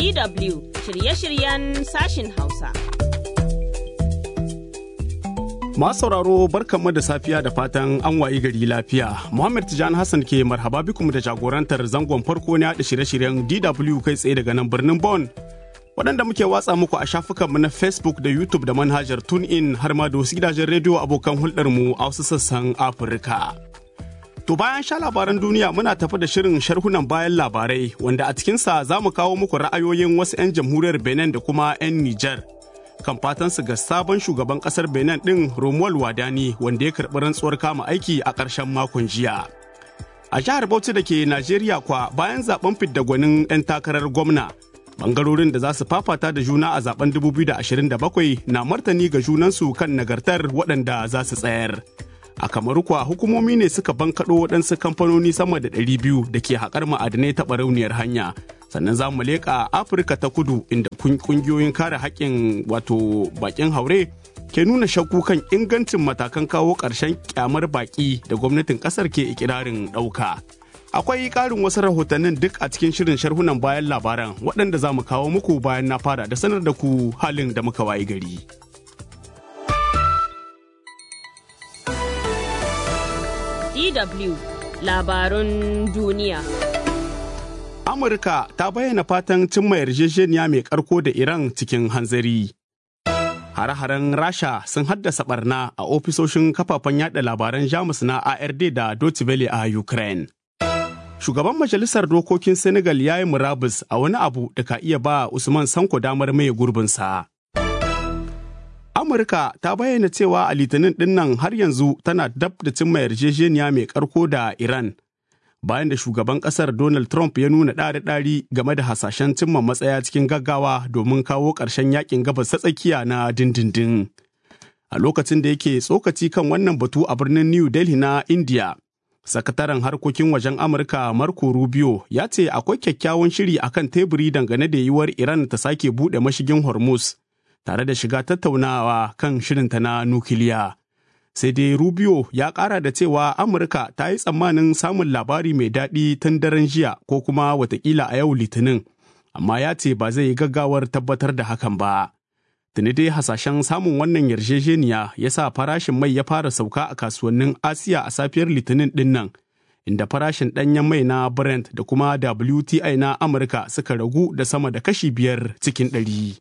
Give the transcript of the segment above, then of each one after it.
DW shirye-shiryen sashin Hausa. Masu sauraro barkanmu da safiya da fatan an wayi gari lafiya. Muhammad Tijani Hassan ke marhaba bikum da jagorantar zangon farko na yaɗa shirye-shiryen DW kai tsaye daga nan birnin Bon. Waɗanda muke watsa muku a shafukanmu na Facebook da YouTube da manhajar TuneIn har ma da wasu gidajen rediyo abokan hulɗarmu a wasu sassan Afirka. To bayan sha labaran duniya muna tafi da shirin sharhunan bayan labarai wanda a cikinsa za mu kawo muku ra'ayoyin wasu 'yan jamhuriyar Benin da kuma 'yan Nijar. kan fatansu ga sabon shugaban kasar benin din romuald wadani wanda ya karɓi rantsuwar kama aiki a ƙarshen makon jiya a jihar bauchi da ke najeriya kwa bayan zaben fidda gwanin 'yan takarar gwamna bangarorin da za su fafata da juna a zaben 2027 na martani ga junansu kan nagartar waɗanda za su tsayar a kamaru kuwa hukumomi ne suka bankaɗo waɗansu kamfanoni sama da 200 da ke haƙar ma'adanai ta barauniyar hanya sannan za mu leƙa afirka ta kudu inda kungiyoyin kare haƙƙin wato baƙin haure ke nuna shakku kan ingancin matakan kawo ƙarshen kyamar baƙi da gwamnatin ƙasar ke ikirarin ɗauka akwai ƙarin wasu rahotannin duk a cikin shirin sharhunan bayan labaran waɗanda za mu kawo muku bayan na fara da sanar da ku halin da muka wayi gari. DW labarun duniya. Amurka ta bayyana fatan cimma yarjejeniya mai karko da Iran cikin hanzari. Hare-haren Rasha sun haddasa barna a ofisoshin kafafen yada labaran Jamus na ARD da Deutsche Welle a Ukraine. Shugaban Majalisar Dokokin Senegal ya yi murabus a wani abu da ka iya ba Usman Sanko damar maye gurbinsa. Amurka ta bayyana cewa a litinin dinnan har yanzu tana dab da cimma yarjejeniya mai karko da Iran. bayan da shugaban kasar Donald Trump ya nuna ɗari-ɗari game da hasashen cimma matsaya cikin gaggawa domin kawo ƙarshen yakin gabas ta tsakiya na dindindin. A lokacin da yake tsokaci kan wannan batu a birnin New Delhi na India, sakataren harkokin wajen Amurka Marco Rubio ya ce akwai kyakkyawan shiri akan teburi dangane da yiwuwar Iran ta sake buɗe mashigin Hormuz tare da shiga tattaunawa kan shirinta na nukiliya. sai dai rubio ya kara da cewa amurka ta yi tsammanin samun labari mai daɗi tun daren jiya ko kuma watakila a yau litinin amma ya ce ba zai yi gaggawar tabbatar da hakan ba tuni dai hasashen samun wannan yarjejeniya ya sa farashin mai ya fara sauka a kasuwannin asiya a safiyar litinin dinnan inda farashin ɗanyen mai na brent da kuma wti na amurka suka ragu da sama da kashi biyar cikin ɗari.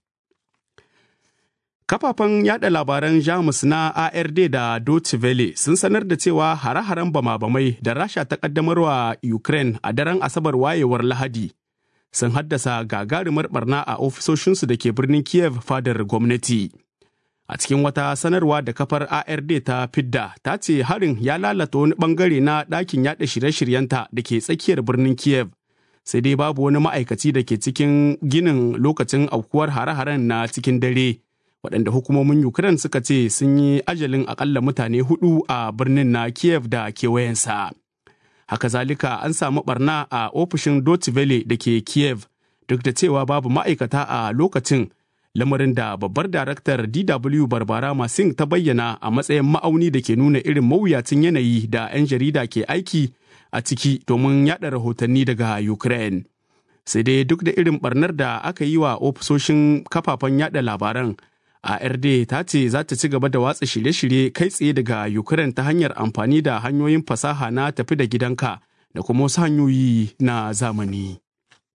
Kafafen yada labaran Jamus na ARD da Deutsche Welle sun sanar da cewa hare-haren bama-bamai da Rasha ta kaddamarwa Ukraine a daren Asabar wayewar Lahadi sun haddasa gagarumar barna a ofisoshinsu da ke birnin Kiev fadar gwamnati. A cikin wata sanarwa da kafar ARD ta fidda ta ce harin ya lalata wani bangare na ɗakin yada shirye-shiryenta da ke tsakiyar birnin Kiev. Sai dai babu wani ma'aikaci da ke cikin ginin lokacin aukuwar hare-haren na cikin dare. waɗanda hukumomin Ukraine suka ce sun yi ajalin akalla mutane hudu a birnin na Kiev da kewayensa. Haka zalika an samu barna a ofishin Deutsche Welle da ke Kiev duk da cewa babu ma'aikata a lokacin lamarin da babbar daraktar DW Barbara Masing ta bayyana a matsayin ma'auni da ke nuna irin mawuyacin yanayi da 'yan jarida ke aiki a ciki domin yada rahotanni daga Ukraine. Sai dai duk da irin barnar da aka yi wa ofisoshin kafafen yada labaran ARD ta ce za ta ci gaba da watsa shirye-shirye kai tsaye daga Ukraine ta hanyar amfani da hanyoyin fasaha na tafi da gidanka da kuma wasu hanyoyi na zamani.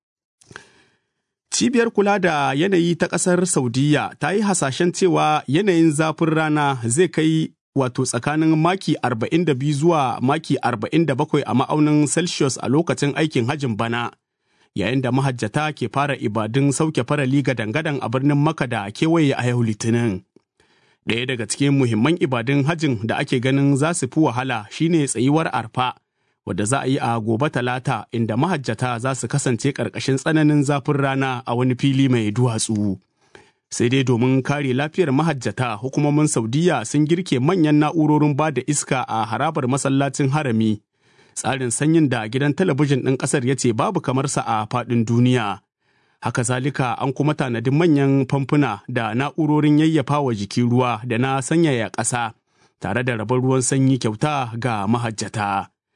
Cibiyar kula da yanayi ta ƙasar Saudiya ta yi hasashen cewa yanayin zafin rana zai kai wato tsakanin maki 42 zuwa maki 47 a ma'aunin Celsius a lokacin aikin hajin bana. yayin da mahajjata ke fara ibadun sauke farali ga dangadan a birnin maka da kewaye a yau litinin ɗaya daga cikin muhimman ibadun hajjin da ake ganin za su fi wahala shine tsayuwar arfa wadda za a yi a gobe talata inda mahajjata za su kasance ƙarƙashin tsananin zafin rana a wani fili mai duwatsu sai dai domin kare lafiyar mahajjata hukumomin saudiya sun girke manyan na'urorin ba da iska a harabar masallacin harami tsarin sanyin da gidan talabijin ɗin ƙasar ya ce babu kamarsa a faɗin duniya. Haka zalika an kuma tanadi manyan famfuna da na'urorin yayyafa wa jiki ruwa da na sanyaya ƙasa tare da rabar ruwan sanyi kyauta ga mahajjata.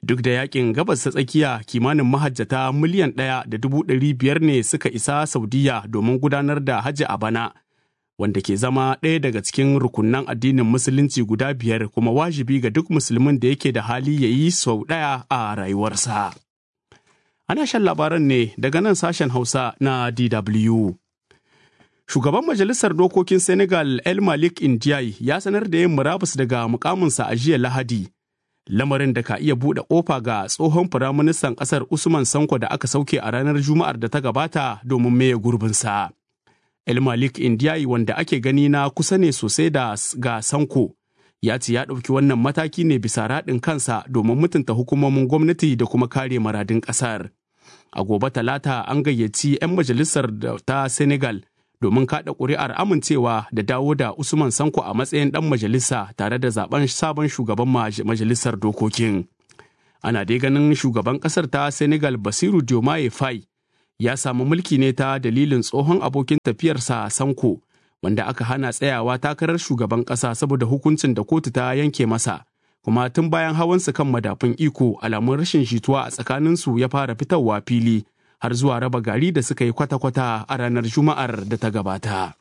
Duk da yakin gabas ta tsakiya kimanin mahajjata miliyan ɗaya da dubu ɗari biyar ne suka isa Saudiya domin gudanar da hajji a bana, wanda ke zama ɗaya daga cikin rukunan addinin musulunci guda biyar kuma wajibi ga duk musulmin da yake da hali ya yi sau ɗaya a rayuwarsa. Ana shan labaran ne daga nan sashen Hausa na DW. Shugaban Majalisar Dokokin Senegal El Malik Ndiaye ya sanar da yin murabus daga mukaminsa a jiya Lahadi. Lamarin da ka iya buɗe ƙofa ga tsohon firaministan ƙasar Usman Sanko da aka sauke a ranar Juma'ar da ta gabata domin maye gurbinsa. El Malik Ndiaye wanda ake gani na kusa ne sosai da ga Sanko ya ce ya ɗauki wannan mataki ne bisa raɗin kansa domin mutunta hukumomin gwamnati da kuma kare maradin ƙasar. A gobe talata an gayyaci 'yan majalisar ta Senegal domin kaɗa ƙuri'ar amincewa da dawo da Usman Sanko a matsayin ɗan majalisa tare da zaben sabon shugaban majalisar dokokin. Ana dai ganin shugaban ƙasar ta Senegal Basiru Diomaye Faye ya samu mulki ne ta dalilin tsohon abokin tafiyarsa Sanko wanda aka hana tsayawa takarar shugaban ƙasa saboda hukuncin da kotu ta yanke masa. Kuma tun bayan hawansu kan madafun iko alamun rashin jituwa a tsakaninsu ya fara fitowa fili har zuwa raba gari da suka yi kwata-kwata a ranar Juma'ar da ta gabata.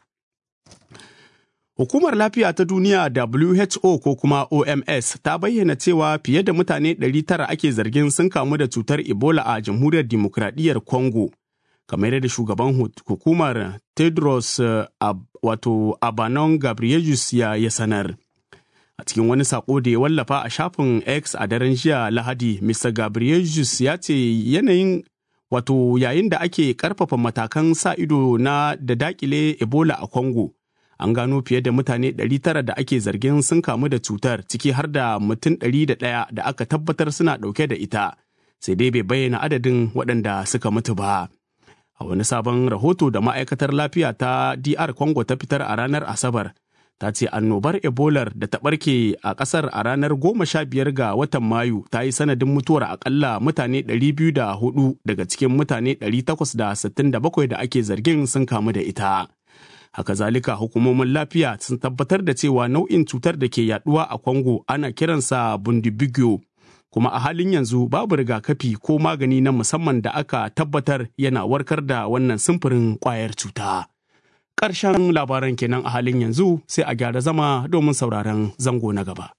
Hukumar Lafiya ta Duniya WHO ko kuma OMS ta bayyana cewa fiye da mutane 900 ake zargin sun kamu da cutar Ebola a Jamhuriyar Dimokuraɗiyyar Congo. Kamar yadda shugaban hukumar Tedros wato Abanon Gabrielius ya ya sanar. A cikin wani sako da ya wallafa a shafin X a daren jiya Lahadi, Mr. Gabrielius ya ce yanayin wato yayin da ake karfafa matakan sa ido na da dakile ebola a congo an gano fiye da mutane 900 da ake zargin sun kamu da cutar ciki har da mutum 101 da aka tabbatar suna ɗauke da ita sai dai bai bayyana adadin waɗanda suka mutu ba a wani sabon rahoto da ma'aikatar lafiya ta dr congo ta fitar a ranar asabar ta ce annobar ebolar da ta ɓarke a ƙasar a ranar goma sha biyar ga watan mayu ta yi sanadin mutuwar akalla mutane 204 daga cikin mutane 867 da ake zargin sun kamu da ita haka zalika hukumomin lafiya sun tabbatar da cewa nau'in cutar da ke yaduwa a congo ana kiransa bundibugyo kuma a halin yanzu babu rigakafi ko magani na musamman da aka tabbatar yana warkar da wannan simfurin kwayar cuta. ƙarshen labaran kenan a halin yanzu sai a gyara zama domin sauraron zango na gaba.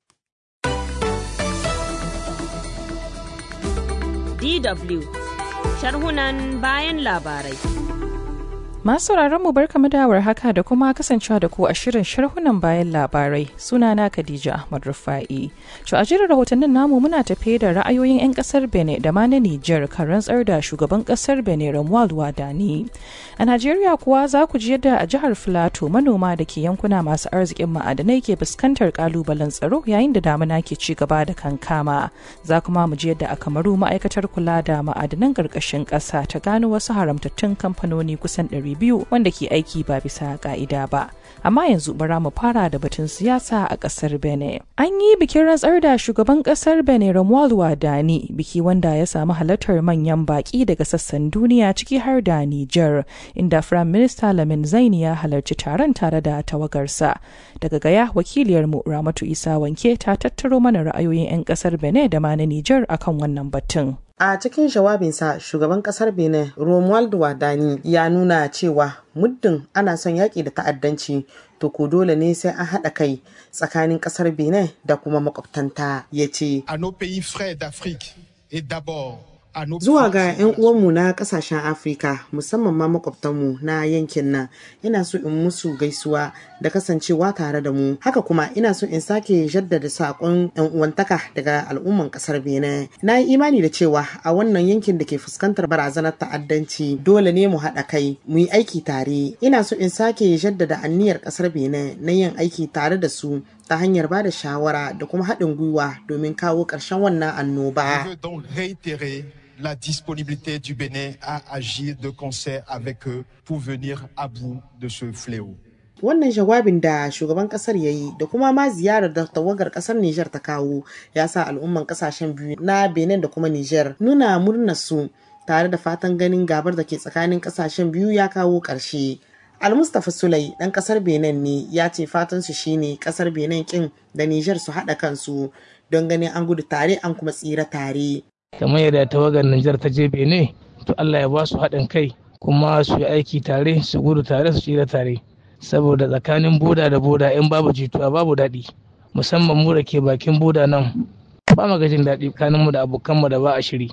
DW sharhunan bayan labarai. Masu mu barkamu da haka da kuma kasancewa da ku a shirin sharhunan bayan labarai sunana Khadija Ahmad Rufa'i. To a jirin rahotannin namu muna tafe da ra'ayoyin 'yan kasar Benin da ma na Nijar kan rantsar da shugaban kasar Benin Romuald Wadani. A Najeriya kuwa za ku ji yadda a jihar Filato manoma da ke yankuna masu arzikin ma'adanai ke fuskantar kalubalen tsaro yayin da damuna ke ci gaba da kankama. Za kuma mu ji yadda a Kamaru ma'aikatar kula da ma'adanan ƙarƙashin ƙasa ta gano wasu haramtattun kamfanoni kusan ɗari biyu wanda ke aiki ba bisa ka'ida ba amma yanzu bara mu fara da batun siyasa a kasar benin an yi bikin rantsar da shugaban kasar benin romuald wadani biki wanda ya samu halartar manyan baki daga sassan duniya ciki har da niger inda firayim minista lamin zaini ya halarci taron tare da tawagarsa daga gaya wakiliyarmu ramatu isa wanke ta tattaro mana ra'ayoyin 'yan kasar benin da ma na niger akan wannan batun A cikin jawabinsa shugaban kasar Benin Romuald Wadani ya nuna cewa muddin ana son yaƙi da ta'addanci to ko dole ne sai an haɗa kai tsakanin kasar Benin da kuma makwabtanta ya ce. Zuwa ga 'yan uwanmu na kasashen Afirka musamman ma makwabtanmu na yankin nan ina so in musu gaisuwa da kasancewa tare da mu haka kuma ina so in sake jaddada saƙon 'yan uwantaka daga al'umman ƙasar Benin. Na yi imani da cewa a wannan yankin da ke fuskantar barazanar ta'addanci dole ne mu haɗa kai mu yi aiki tare. Ina so in sake jaddada anniyar ƙasar Benin na yin aiki tare da su ta hanyar ba da shawara da kuma haɗin gwiwa domin kawo ƙarshen wannan annoba. la disponibilité du Bénin à agir de concert avec eux pour venir à bout de ce fléau. Wannan jawabin da shugaban kasar ya yi da kuma ma ziyarar da tawagar kasar Nijar ta kawo ya sa al'umman kasashen biyu na Benin da kuma Nijar nuna murnar su tare da fatan ganin gabar da ke tsakanin kasashen biyu ya kawo ƙarshe. Almustapha Sulai ɗan ƙasar Benin ne ya ce fatan su shine ƙasar Benin kin da Nijar su haɗa kansu don ganin an gudu tare an kuma tsira tare. kamar yadda tawagar Nijar ta je Benin to Allah ya ba su haɗin kai kuma su yi aiki tare su gudu tare su tsira tare saboda tsakanin boda da boda in babu jituwa babu daɗi musamman mu da ke bakin boda nan ba mu jin daɗi tsakaninmu da abokanmu da ba a shiri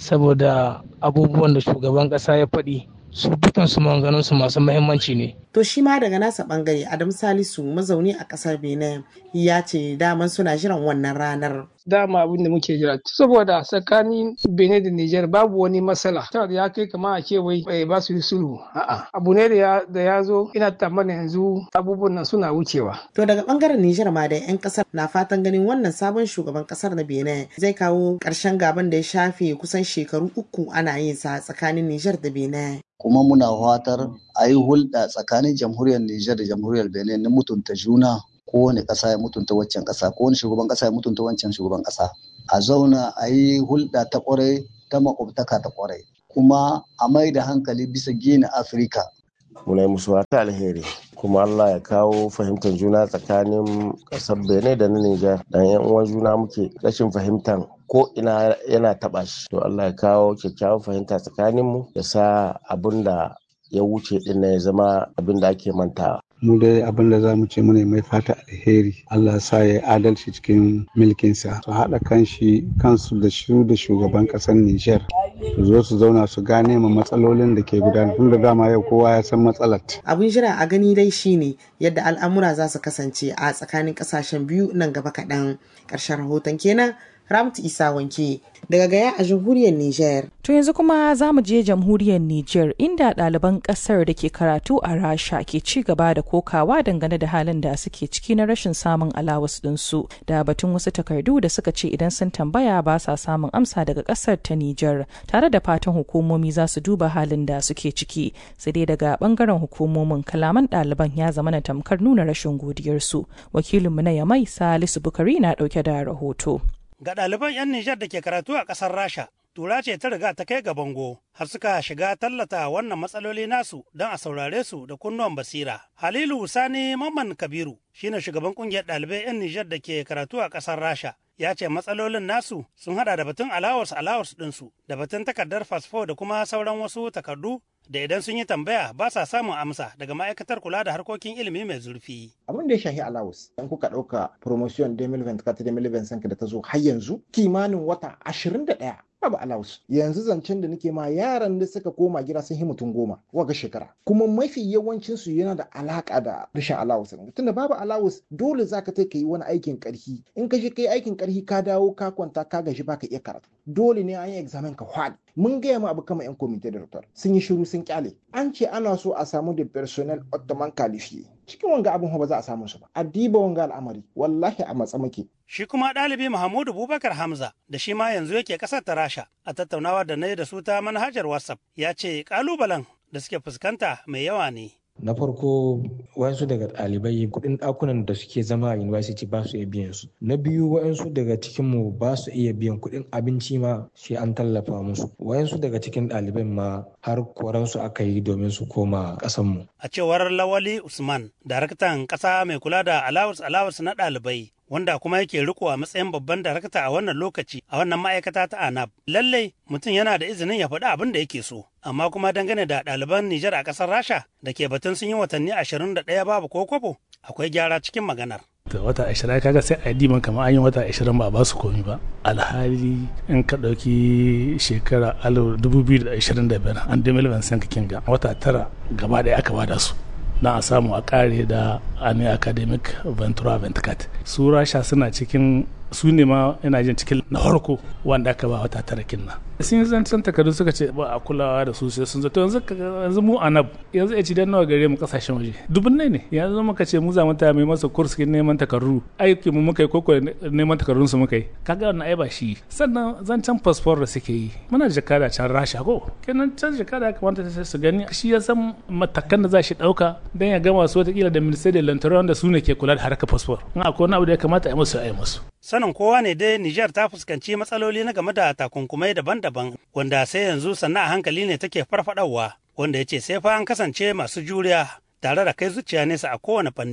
saboda abubuwan da shugaban ƙasa ya faɗi su dukansu maganganunsu masu mahimmanci ne. To shi ma daga nasa bangare Adam Salisu mazauni a kasar Benin ya ce daman suna jiran wannan ranar. Dama abin da muke jira saboda tsakanin Benin da Nijar babu wani matsala. Ta da ya kai kama a ce wai ba su yi sulhu. A'a abu ne da ya zo ina tsammanin yanzu abubuwan nan suna wucewa. To daga bangaren Nijar ma da 'yan kasar na fatan ganin wannan sabon shugaban kasar na Benin zai kawo ƙarshen gaban da ya shafe kusan shekaru uku ana yin sa tsakanin Nijar da Benin. kuma muna fatar a yi hulɗa tsakanin jamhuriyar Nijar da jamhuriyar Benin na mutunta juna kowane ƙasa ya mutunta waccan ƙasa kowane shugaban ƙasa ya mutunta wancan shugaban ƙasa a zauna a yi hulɗa ta ƙwarai ta makwabtaka ta ƙwarai kuma a mai da hankali bisa gina Afirka. Muna yi musu wata alheri kuma Allah ya kawo fahimtar juna tsakanin ƙasar Benin da na Nijar dan yan uwan juna muke rashin fahimtar ko ina yana taɓa shi to Allah ya kawo kyakkyawan fahimta tsakanin mu ya sa abin da ya wuce din ya zama abin da ake mantawa mu dai abin da za mu ce mune mai fata alheri Allah sa ya adalci cikin milkinsa su haɗa kanshi kansu da shi da shugaban ƙasar Nijar su zo su zauna su gane ma matsalolin da ke gudana tun da dama yau kowa ya san matsalar. Abin jira a gani dai shine yadda al'amura za su kasance a tsakanin ƙasashen biyu nan gaba kaɗan. Ƙarshen rahoton kenan Ramtu Isa Wanke daga Gaya a jamhuriyar Nijar. To yanzu kuma za mu je jamhuriyar Nijar inda ɗaliban ƙasar da ke karatu a Rasha ke ci gaba da kokawa dangane da halin da suke ciki na rashin samun alawas ɗinsu da batun wasu takardu da suka ce idan sun tambaya ba sa samun amsa daga ƙasar ta Nijar tare da fatan hukumomi za su duba halin da suke ciki sai dai daga ɓangaren hukumomin kalaman ɗaliban ya zama na tamkar nuna rashin godiyarsu wakilinmu na Yamai Salisu Bukari na ɗauke da rahoto. Ga ɗaliban 'yan Nijar da ke karatu a ƙasar Rasha, tura ce ta riga ta kai ga bango har suka shiga tallata wannan matsaloli nasu don a saurare su da kunnuwan basira. Halilu Sani Mamman Kabiru shine shugaban ƙungiyar ɗalibai 'yan Nijar da ke karatu a ƙasar Rasha. Ya ce matsalolin nasu sun hada da batun alawars alawars ɗinsu da batun takardar fasfo da kuma sauran wasu takardu da idan sun yi tambaya ba sa samun amsa daga ma'aikatar kula da harkokin ilimi mai zurfi. Abin da ya shahi allowance in kuka ɗauka promotion 2024-2025 da ta zo har yanzu kimanin wata 21 babu allowance yanzu zancen da nake ma yaran da suka koma gida sun yi mutum goma waga shekara kuma mafi yawancin su yana da alaka da rashin allowance tunda babu allowance dole zaka kai yi wani aikin karhi in ka je kai aikin karhi ka dawo ka kwanta ka gaji baka iya karatu dole ne an yi examen ka hwad mun gaya ma abu kama yan komite da doctor sun yi shiru sun kyale an ce ana so a samu da personnel ottoman qualifié cikin wanga abin ba za a samu su ba a diba wanga al'amari wallahi a matsa muke Shi kuma ɗalibi Muhammadu Bubakar Hamza da shi ma yanzu yake ƙasar ta Rasha a tattaunawa da na yi da su ta manhajar WhatsApp ya ce ƙalubalen da suke fuskanta mai yawa ne. na farko wasu daga ɗalibai kuɗin ɗakunan da suke zama a university ba su iya biyan su na biyu wayansu daga cikin mu ba su iya biyan kuɗin abinci ma shi an tallafa musu wayansu daga cikin ɗaliban ma har koransu aka yi domin su koma ƙasan mu A cewar Lawali Usman, daraktan ƙasa mai kula da alawus alawus na ɗalibai wanda kuma yake riko a matsayin babban darakta a wannan lokaci a wannan ma'aikata ta anab lallai mutum yana da izinin ya faɗi abin da yake so amma kuma dangane da ɗaliban nijar a ƙasar rasha da ke batun sun yi watanni ashirin da ɗaya babu ko kwabo akwai gyara cikin maganar da wata ashirin kaga sai a yi diman kamar an yi wata ashirin ba a ba su komi ba alhali in ka ɗauki shekara dubu biyu da ashirin da biyar an dai miliyan sanka kinga wata tara gaba ɗaya aka bada su don a samu a kare da ani academic ventura venticat su rasha suna cikin su ne ma ina jin cikin na farko wanda aka ba wata tara kinna sun yi zancen takardu suka ce ba a kulawa da su sai sun zato yanzu yanzu mu anab yanzu ya ci dan nawa gare mu kasashen waje dubun ne yanzu muka ce mu za mu taya mai masa kurs kin neman takardu aiki mu muka yi koko neman takardun su muka yi kaga wannan ai ba shi sannan zancen passport da suke yi muna da jakada can rasha ko kenan can jakada ya kamata su gani shi ya san matakan da za shi dauka dan ya gama su watakila da ministry da lantarki da su ne ke kula da harkar passport in akwai wani abu da ya kamata a yi musu a yi musu sanin kowa ne dai Nijar ta fuskanci matsaloli na game da takunkumai daban-daban wanda sai yanzu sannan a hankali ne take farfadawa wanda ya ce sai fa an kasance masu juriya tare da kai zuciya nesa a kowane fanni.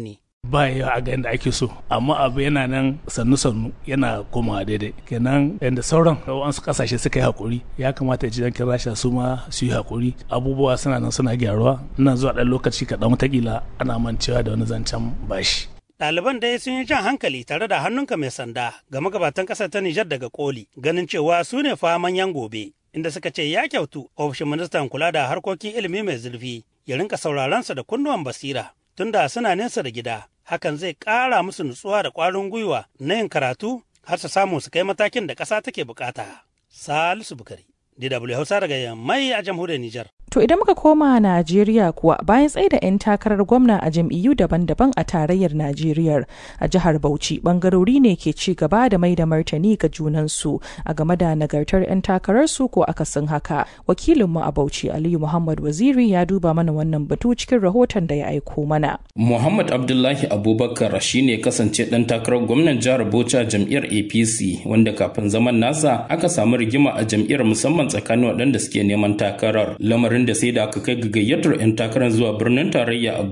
ba ya a ga yadda ake so amma abu yana nan sannu sannu yana komawa daidai kenan yadda sauran wasu kasashe suka yi hakuri ya kamata ya ji yankin rasha su ma su yi hakuri abubuwa suna nan suna gyaruwa nan zuwa ɗan lokaci kaɗan watakila ana mancewa da wani zancen bashi Ɗaliban dai sun yi jan hankali tare da hannunka mai sanda ga magabatan ƙasar ta Nijar daga koli ganin cewa su ne fa manyan gobe inda suka ce ya kyautu ofishin ministan kula da harkokin ilimi mai zurfi ya rinka sauraronsa da kunnuwan basira tunda suna nesa da gida hakan zai ƙara musu nutsuwa da ƙwarin gwiwa na yin karatu har su samu su kai matakin da ƙasa take bukata. Salisu Bukari, DW Hausa daga Yammai a jamhuriyar Nijar. To idan muka koma Najeriya kuwa bayan tsaye da 'yan takarar gwamna a jam'iyyu daban-daban a tarayyar Najeriya a jihar Bauchi bangarori ne ke ci gaba da mai da martani ga junansu a game da nagartar 'yan takararsu ko akasin haka. Wakilinmu a Bauchi Aliyu Muhammad Waziri ya duba mana wannan batu cikin rahoton da ya aiko mana. Muhammad Abdullahi Abubakar shine kasance ɗan takarar gwamnan jihar Bauchi a jam'iyyar APC wanda kafin zaman nasa aka samu rigima a jam'iyyar musamman tsakanin waɗanda suke neman takarar lamarin da sai da aka kai ga gayyatar 'yan takarar zuwa birnin tarayya